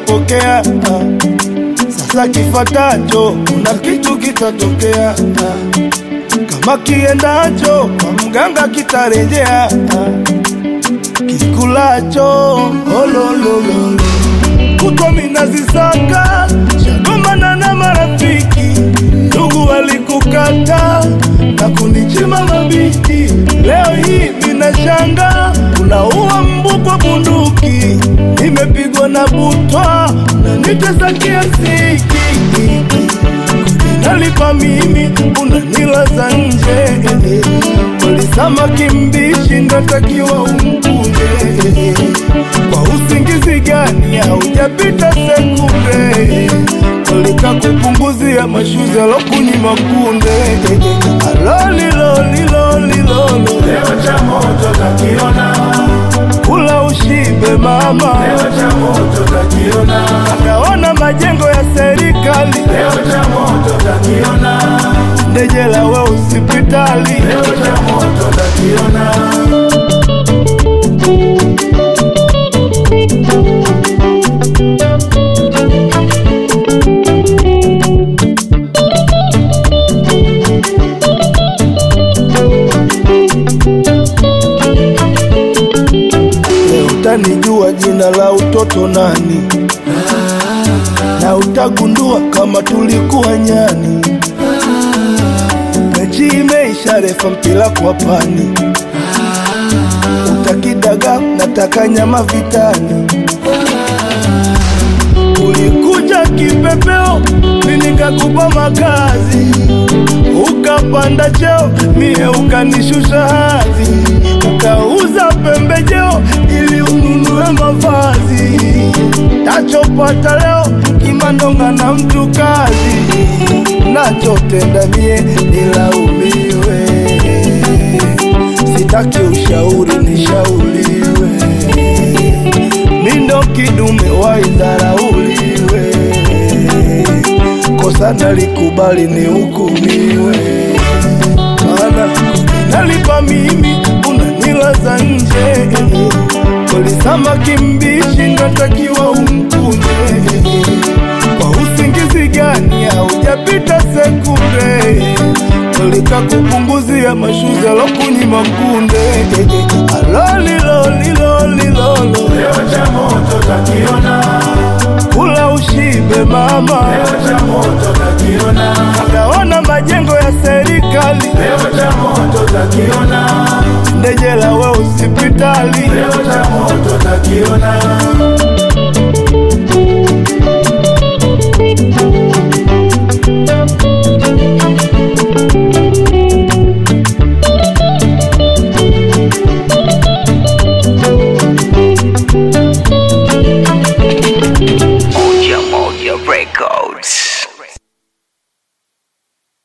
umepokea ah. Sasa kifatacho kuna kitu kitatokea ah. Kama kiendacho kwa mganga kitarejea ah. Kikulacho ololololo kutwa minazisaka shagomana na marafiki ndugu walikukata na kunichima mabiti leo hii minashanga unaua mbu kwa bunduki nimepigwa na butwa na nitesa kiasiki nalipa mimi unanilaza nje walisama kimbishi ndatakiwa umkuje kwa usingizi gani haujapita sekunde walika kupunguzia mashuzi alokunyima kunde alolilolilolilolo Leo cha moto takiona, kula ushibe mama leo cha moto takiona, akaona majengo ya serikali leo cha moto takiona, ndejela we usipitali leo cha moto takiona. Leo utanijua jina la utoto nani, na utagundua kama tulikuwa nyani. Mechi imeisha, refa mpira kwa pani, utakidaga nataka nyama vitani. Ulikuja kipepeo, mimi nikakupa makazi, ukapanda cheo, mie ukanishusha hadhi, ukauza pembejeo ili ununue mavazi. Tachopata leo kimandonga na mtu kazi, nachotenda mie nilaumiwe, sitaki ushauri nishauriwe mindo kidume waidharauliwe, kosa nalikubali nihukumiwe, maana nalipa mimi unanilaza nje, kolisama kimbishi natakiwa umkunde, kwa usingizi gani haujapita sekunde Ulika kupunguzia mashuzi alokunyima kunde alolilolilolilolo Leo cha moto takiona, kula ushibe mama leo cha moto takiona, akaona majengo ya serikali leo cha moto takiona, ndejela we usipitali leo cha moto takiona.